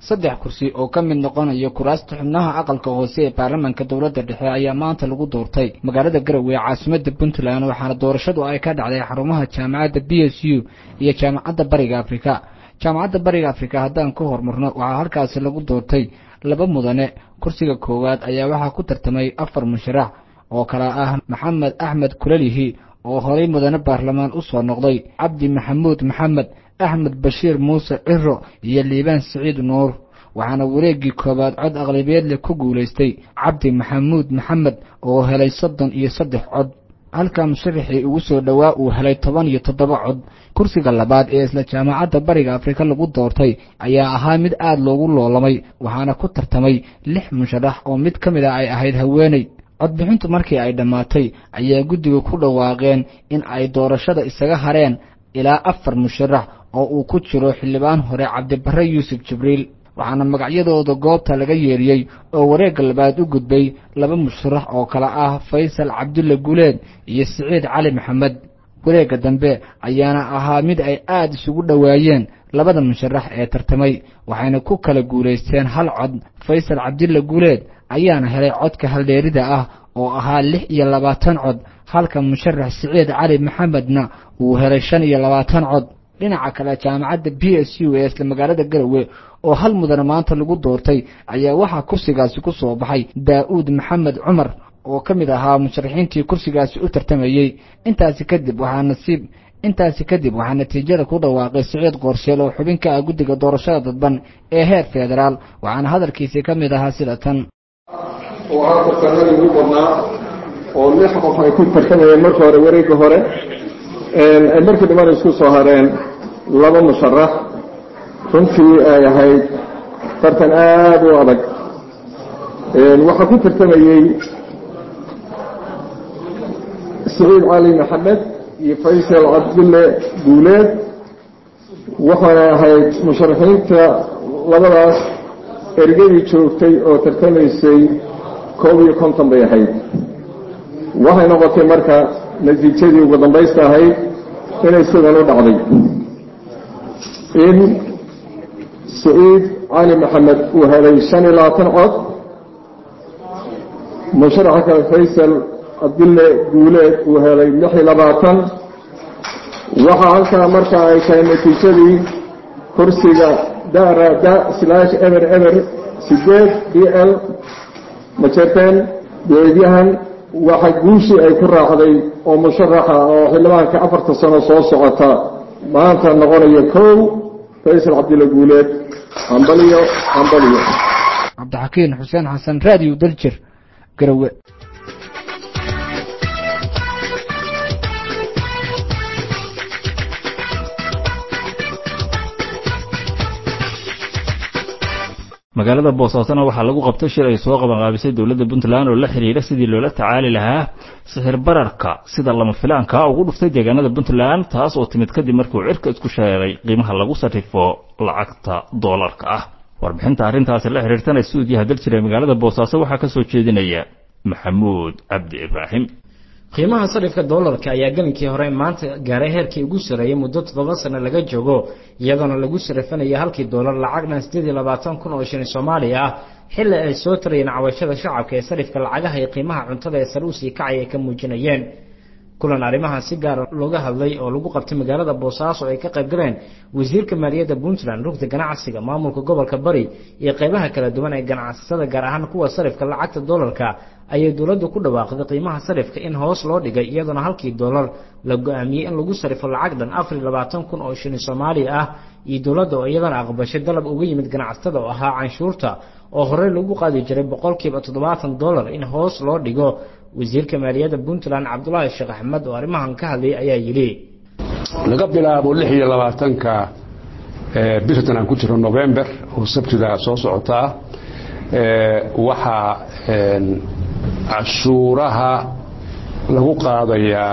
saddex kursi oo ka mid noqonaya kuraasta xubnaha aqalka hoose ee baarlamaanka dowladda dhexe ayaa maanta lagu doortay magaalada garowe ee caasimada puntland waxaana doorashadu ay ka dhacday xarumaha jaamacadda b s u iyo jaamacadda bariga afrika jaamacadda bariga afrika haddaan ka hormarno waxaa halkaasi lagu doortay laba mudane kursiga koowaad ayaa waxaa ku tartamay afar musharax oo kale ah maxamed axmed kulalihi oo horay mudane baarlamaan u soo noqday cabdi maxamuud maxamed axmed bashiir muuse ciro iyo liibaan siciid nuur waxaana wareeggii koowaad cod aqlabiyeedle ku guulaystay cabdi maxamuud maxamed oo helay soddon iyo saddex cod halka musharaxii ugu soo dhowaa uu helay toban iyo toddoba cod kursiga labaad ee isla jaamacadda bariga afrika lagu doortay ayaa ahaa mid aad loogu loolamay waxaana ku tartamay lix musharax oo mid ka mid a ay ahayd haweeney codbixintu markii ay dhammaatay ayaa guddiga ku dhawaaqeen in ay doorashada isaga hareen ilaa afar musharax oo uu ku jiro xildhibaan hore cabdibarre yuusuf jibriil waxaana magacyadooda goobta laga yeeriyey oo wareegga labaad u gudbay laba musharax oo kale ah faysal cabdulle guleed iyo siciid cali maxamed wareegga dambe ayaana ahaa mid ay aad isugu dhowaayeen labada musharax ee tartamay waxayna ku kala guulaysteen hal cod faysal cabdulle guleed ayaana helay codka haldheerida ah oo ahaa lix iyo labaatan cod halka musharax siciid cali maxamedna uu helay shan iyo labaatan cod dhinaca kale jaamacadda b s u ee isla magaalada garowe oo hal mudane maanta lagu doortay ayaa waxaa kursigaasi ku soo baxay daa'uud maxamed cumar oo ka mid ahaa musharaxiintii kursigaasi u tartamayey intaasi kadib waxaa nasiib intaasi kadib waxaa natiijada ku dhawaaqay siciid qoorsheel oo xubin ka ah guddiga doorashada dadban ee heer federaal waxaana hadalkiisii ka mid ahaa sida tan oo ah tartanadii ugu badnaa oo lix qof ay ku tartamayeen marka hore wareegga hore ay markii dambana isku soo hareen laba musharax runtii ay ahayd tartan aada u adag waxaa ku tartamayey siciid cali maxamed iyo faysal cabdulle guuleed waxaana ahayd musharaxiinta labadaas ergadii joogtay oo tartamaysay koob iyo konton bay ahayd waxay noqotay marka natiijadii ugu dambaysta ahayd inay sidan u dhacday in siciid cali maxamed uu helay shan iyo labaatan cod musharaxa kale faysal cabdulle guuleed uu helay lix iyo labaatan waxaa halkaa marka ay tahay natiijadii kursiga dara da slash eber eber sideed b l majerteen beedyahan waxa guushii ay ku raacday oo musharaxa oo xildhibaanka afarta sano soo socota maanta noqonaya kow faysal cabdilla guuleed hambaliyo hambaliyo cabdixakiin xuseen xasan raadiyo daljir garowe magaalada boosaasona waxaa lagu qabtay shir ay soo qabanqaabisay dowladda puntland oo la xidhiira sidii loola tacaali lahaa sixir bararka sida lama filaanka ugu dhuftay deegaanada puntland taas oo timid kadib markuu cirka isku sheegay qiimaha lagu sarrifo lacagta doolarka ah warbixinta arrintaasi la xidhiirtana suudiyaha daljira ee magaalada boosaaso waxaa ka soo jeedinaya maxamuud cabdi ibraahim qiimaha sarifka doolarka ayaa gelinkii hore maanta gaaray heerkii ugu sarreeyay muddo toddoba sano laga joogo iyadoona lagu sarifanayo halkii doolar lacag dhan sideed iyo labaatan kun oo shilin soomaaliya ah xilli ay soo tarayeen cawashada shacabka ee sarifka lacagaha iyo qiimaha cuntada ee sare usii kacay ay ka muujinayeen kulan arrimahan si gaara looga hadlay oo lagu qabtay magaalada boosaaso ay ka qayb galeen wasiirka maaliyadda puntland rugta ganacsiga maamulka gobolka bari iyo qaybaha kala duwan ee ganacsatada gaar ahaan kuwa sarifka lacagta doolarka ayay dowladdu ku dhawaaqday qiimaha sarifka in hoos loo dhigay iyadoona halkii doolar la go-aamiyey in lagu sarifo lacag dhan afar iyo labaatan kun oo shilin soomaaliya ah iyo dowladda oo iyadana aqbashay dalab uga yimid ganacsatada oo ahaa canshuurta oo horey lagu qaadi jiray boqolkiiba toddobaatan dollar in hoos loo dhigo wasiirka maaliyadda puntland cabdulaahi sheekh axmed oo arrimahan ka hadlayay ayaa yidhi laga bilaabo lix iyo labaatanka bishan aan ku jiro november oo sabtida soo socota ah waxaa cashuuraha lagu qaadayaa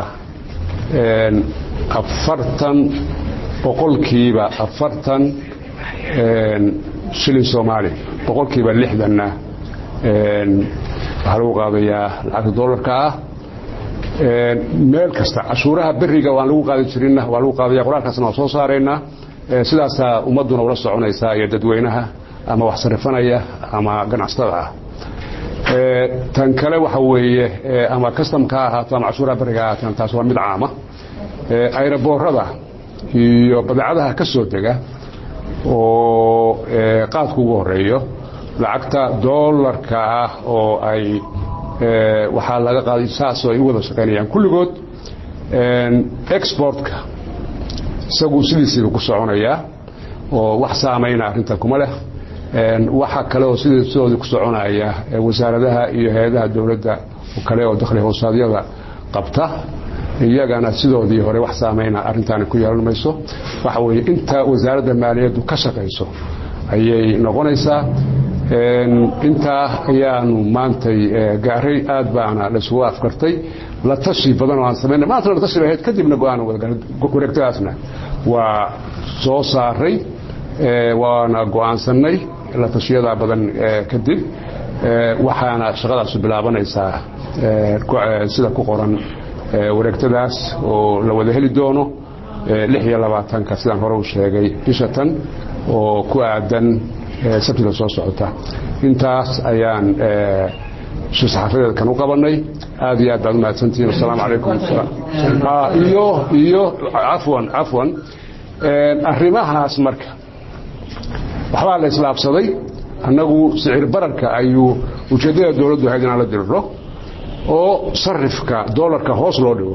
afartan boqolkiiba afartan shilin soomaali boqolkiiba lixdanna waxaa lagu qaadayaa lacagta dollarka ah meel kasta cashuuraha beriga waan lagu qaadi jirinna waa lagu qaadaya qoraalkaasna waan soo saaraynaa sidaasaa ummadduna ula soconaysaa iyo dadweynaha ama wax sarifanaya ama ganacsatada ah tan kale waxa weeye ama customka ha ahaato ama cashuuraha bariga ha ahaataan taas waa mid caama ayraboorada iyo badeecadaha ka soo dega oo qaadku ugu horeeyo lacagta doolarka ah oo ay waxaa laga qaaday saasoo ay u wada shaqaynayaan kulligood exportka isagu sidiisiiba ku soconayaa oo wax saamayna arrintan kuma leh waxa kale oo sidoodii ku soconaya wasaaradaha iyo hay-adaha dowladda kale oo dakhli hoosaadyada qabta iyagana sidoodii hore wax saamayna arrintaani ku yeelan mayso waxa weeye inta wasaaradda maaliyaddu ka shaqayso ayay noqonaysaa intaa ayaanu maantay gaaray aad baana laisugu afkartay la tashi badan oo aan samaynay maantana la tashi bay ahayd kadibna go-aan wareegtadaasna waa soo saaray waana go-aansanay la tashiyadaa badan kadib waxaana shaqadaasu bilaabanaysaa sida ku qoran wareegtadaas oo la wada heli doono lix iyo labaatanka sidaan hore u sheegay bisha tan oo ku aadan sabtida soo socota intaas ayaan shir-saxaafadeed kan u qabanay aad iyo aad baad umahadsantihiin asalaamu calaykum iyo iyo cafwan cafwan arrimahaas marka waxbaa la islaabsaday annagu sicir bararka ayuu ujeeddada dowladdu ahayd inaan la diriro oo sarifka doolarka hoos loo dhigo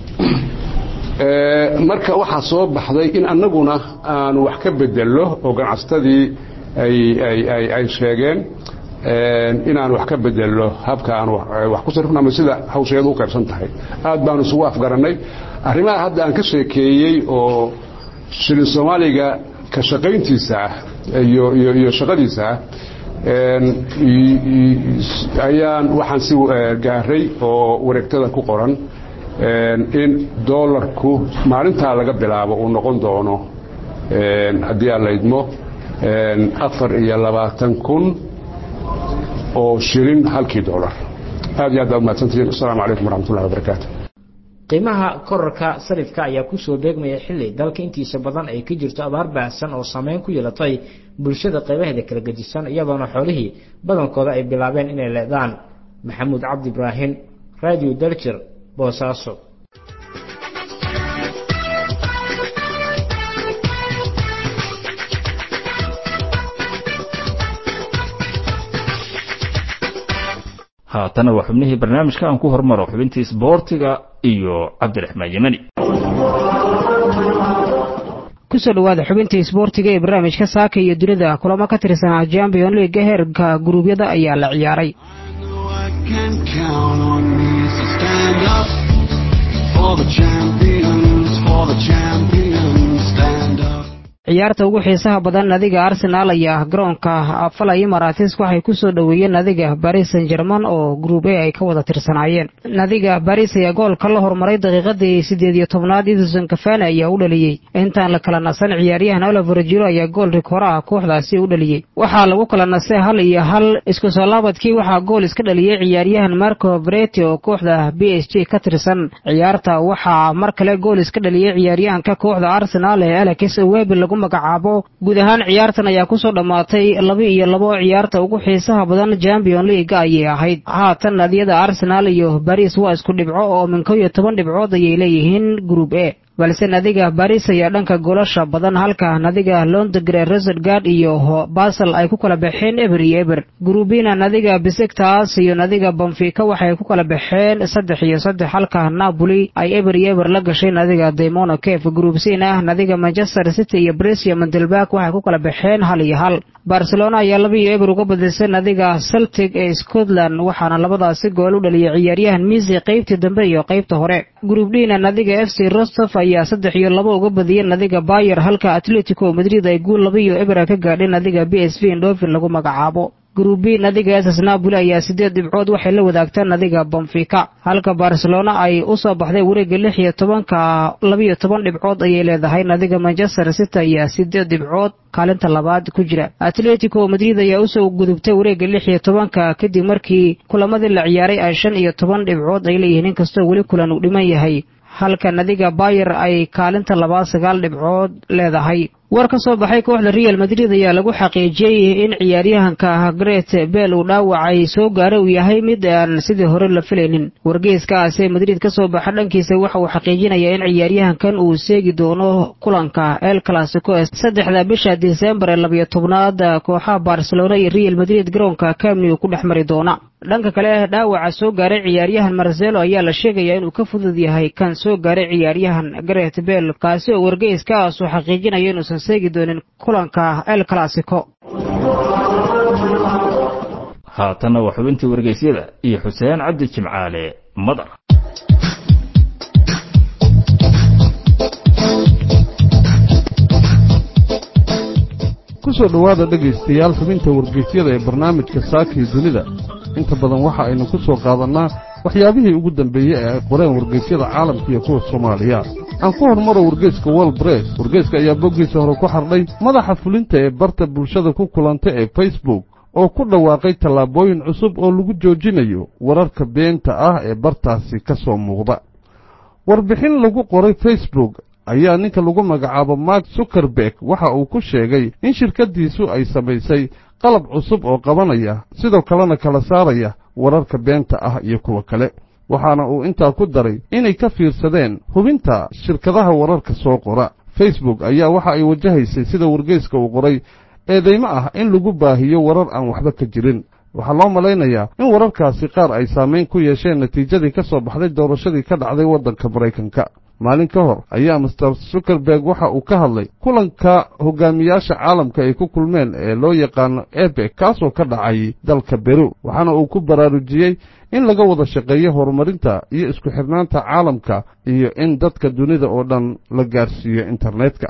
marka waxaa soo baxday in annaguna aanu wax ka bedello oo ganacsatadii ay sheegeen inaan wax ka bedello habka aan wax ku sarifno ama sida hawsheedu u qaybsan tahay aad baanu isugu afgarannay arrimaha hadda aan ka sheekeeyey oo shilin soomaaliga ka shaqayntiisa ah iyo shaqadiisa ah ayaan waxaan si gaaray oo wareegtada ku qoran in doolarku maalintaa laga bilaabo uu noqon doono haddii aan la idmo afar iyo labaatan kun oo shilin halkii doolar aad iyo aad baad umahadsantihiin asalaamu calaykum waraxmatullahi wabarakaatu qiimaha korarka sarifka ayaa kusoo beegmaya xilli dalka intiisa badan ay ka jirto abaar baahsan oo saameyn ku yeelatay bulshada qaybaheeda kala gedisan iyadoona xoolihii badankooda ay bilaabeen inay leedaan maxamuud cabdi ibraahim radio daljir boosaaso haatana waa xubnihii barnaamijka aan ku hormaro xubintii isboortiga iyo cabdiraxmaan yemani kusoo dhawaada xubintii isboortiga ee barnaamijka saaka iyo dunida kulamo ka tirsanaa champion leaga heerka guruubyada ayaa la ciyaaray ciyaarta ugu xiisaha badan nadiga arsenaal ayaa garoonka falay maratis waxay ku soo dhoweeyeen nadiga baris san german oo gruub e ay ka wada tirsanaayeen nadiga baris ayaa goolka la hormaray daqiiqadii siddeed iyo tobnaad edison kafane ayaa u dhaliyey intaan la kala nasan ciyaaryahan oliver jiro ayaa gool rikoora ah kooxdaasi u dhaliyey waxaa lagu kala nasay hal iyo hal isku soo laabadkii waxaa gool iska dhaliyey ciyaaryahan marco breti oo kooxda b s g ka tirsan ciyaarta waxaa mar kale gool iska dhaliyey ciyaaryahanka kooxda arsenaal ee alex webi lagu magacaabo guud ahaan ciyaartan ayaa kusoo dhammaatay laba iyo labo ciyaarta ugu xiisaha badan champion leaga ayay ahayd haatan nadiyada arsenaal iyo baris waa isku dhibco oo min kow iyo toban dhibcood ayay leeyihiin group e balse nadiga baris ayaa dhanka goolasha badan halka nadiga londogre resergard iyo basel ay ku kala baxeen eber iyo eber grubina nadiga besiktas iyo nadiga banfika waxay ku kala baxeen saddex iyo saddex halka napoli ay eber iyo eber la gashay nadiga daimono kef gruubsina nadiga manchester city iyo brescia mandelbak waxay ku kala baxeen hal iyo hal barcelona ayaa laba iyo eber uga badisay nadiga celtic ee scotland waxaana labadaasi gool u dhaliyay ciyaaryahan misi qaybtii dambe iyo qaybta hore gruubdina nadiga f c rostof ayaa saddex iyo labo uga badiyeen nadiga bayer halka atletico madrid ay guul laba iyo ebera ka gaadheen nadiga b s v indofin lagu magacaabo gruubi nadiga ss napoli ayaa siddeed dhibcood waxay la wadaagtaan nadiga bonfika halka barcelona ay u soo baxday wareegga lix iyo tobanka labiyo toban dhibcood ayay leedahay nadiga manchester city ayaa siddeed dhibcood kaalinta labaad ku jira atletico madrid ayaa usoo gudubtay wareegga lix iyo tobanka kadib markii kulamadii la ciyaaray ay shan iyo toban dhibcood ay leeyihiin inkastoo weli kulan uu dhiman yahay halka nadiga bayer ay kaalinta labaad sagaal dhibcood leedahay war ka soo baxay kooxda real madrid ayaa lagu xaqiijiyey in ciyaaryahanka gret bel uu dhaawacay soo gaara uu yahay mid aan sidii hore la filaynin wargeyskaasi madrid ka soo baxa dhankiisa waxa uu xaqiijinayaa in ciyaaryahankan uu seegi doono kulanka el clasico ee saddexda bisha disembar ee labiyo tobnaad kooxaha barcelona iyo real madrid garoonka camni uu ku dhex mari doona dhanka kale dhaawaca soo gaaray ciyaaryahan marcelo ayaa la sheegayaa inuu ka fudud yahay kan soo gaaray ciyaaryahan gret bel kaasi oo wargeyskaasuu xaqiijinaya inuusan seegi doonin kulanka el clasico haatanna waa xubintii wargeysyada iyo xuseen cabdi jimcaale madar kusoo dhowaada dhegaystayaal xubinta wargeysyada ee barnaamijka saakii dunida inta badan waxa aynu ku soo qaadannaa waxyaabihii ugu dambeeyey ee ay qoreen wargeysyada caalamka iyo kuwa soomaaliya aan ku hormaro wargeyska wol bress wargeyska ayaa boggiisa hore ku xardhay madaxa fulinta ee barta bulshada ku kulanta ee facebook oo ku dhawaaqay tallaabooyin cusub oo lagu joojinayo wararka beenta ah ee bartaasi ka soo muuqda warbixin lagu qoray facebook ayaa ninka lagu magacaabo mark zuckerberg waxa uu ku sheegay in shirkaddiisu ay samaysay qalab cusub oo qabanaya sidoo kalena kala saaraya wararka beenta ah iyo kuwa kale waxaana uu intaa ku daray inay ka fiirsadeen hubinta shirkadaha wararka soo qora facebook ayaa waxa ay wajahaysay sida wargeyska uu qoray eedaymo ah in lagu baahiyo warar aan waxba ka jirin waxaa loo malaynayaa in wararkaasi qaar ay saamayn ku yeesheen natiijadii ka soo baxday doorashadii ka dhacday waddanka maraykanka maalin ka hor ayaa master zuckerberg waxa uu ka hadlay kulanka hogaamiyaasha caalamka ay ku kulmeen ee loo yaqaano ebek kaasoo ka dhacay dalka beru waxaana uu ku baraarujiyey in laga wada shaqeeyo horumarinta iyo isku xidhnaanta caalamka iyo in dadka dunida oo dhan la gaarsiiyo internetka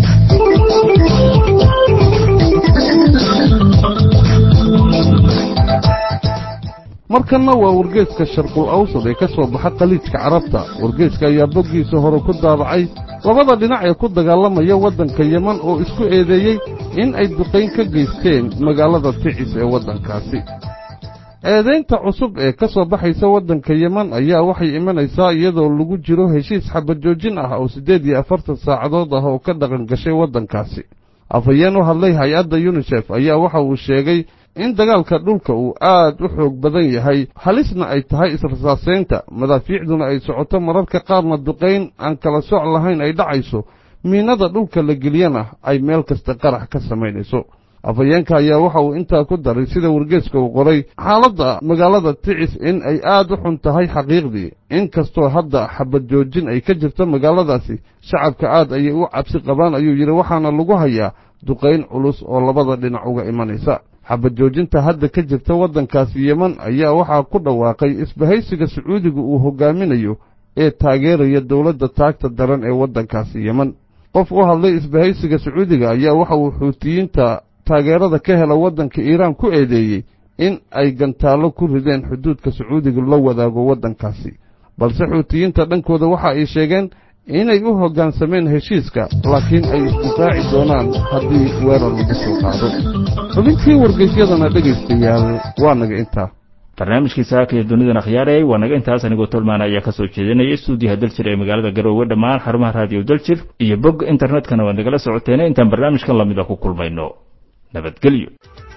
markanna waa wargeeska sharqul awsad ee ka soo baxa khaliijka carabta wargeeska ayaa boggiisa hore ku daabacay labada dhinac ee ku dagaalamaya waddanka yeman oo isku eedeeyey in ay duqayn ka geysteen magaalada ticis ee waddankaasi eedaynta cusub ee ka soo baxaysa waddanka yeman ayaa waxay imanaysaa iyadoo lagu jiro heshiis xabajoojin ah oo siddeed iyo afartan saacadood ah oo ka dhaqan gashay waddankaasi afhayeen u hadlay hay-adda yunisef ayaa waxa uu sheegay in dagaalka dhulka uu aad u xoog badan yahay halisna ay tahay israsaasaynta madaafiicduna ay socoto mararka qaarna duqayn aan kala soc lahayn ay dhacayso miinada dhulka la geliyana ay meel kasta qarax ka samaynayso afhayeenka ayaa waxa uu intaa ku daray sida wargeeska uu qoray xaaladda magaalada ticis in ay aad u xun tahay xaqiiqdii inkastoo hadda xabad joojin ay ka jirto magaaladaasi shacabka aad ayay u cabsi qabaan ayuu yidhi waxaana lagu hayaa duqayn culus oo labada dhinac uga imanaysa xabad joojinta hadda ka jirta waddankaasi yeman ayaa waxaa ku dhawaaqay isbahaysiga sacuudiga uu hogaaminayo ee taageeraya dowladda taagta daran ee waddankaasi yeman qof u hadlay isbahaysiga sacuudiga ayaa waxa uu xuutiyiinta taageerada ka hela waddanka iiraan ku eedeeyey in ay gantaallo ku rideen xuduudka sacuudiga la wadaago waddankaasi balse xuutiyiinta dhankooda waxa ay sheegeen inay u hoggaansameen heshiiska laakiin ay isdifaaci doonaan haddii weerar lagu soo qaado xubintii wargeysyadana dhegaystayaal waa naga intaa barnaamijkii saaka iyo dunidan akhyaarey waa naga intaas anigoo tolmaana ayaa ka soo jeedinaya stuudiyaha daljir ee magaalada garoowe dhammaan xarumaha raadiyo daljir iyo bog internetkana waad nagala socoteene intaan barnaamijkan lamida ku kulmayno nabadgelyo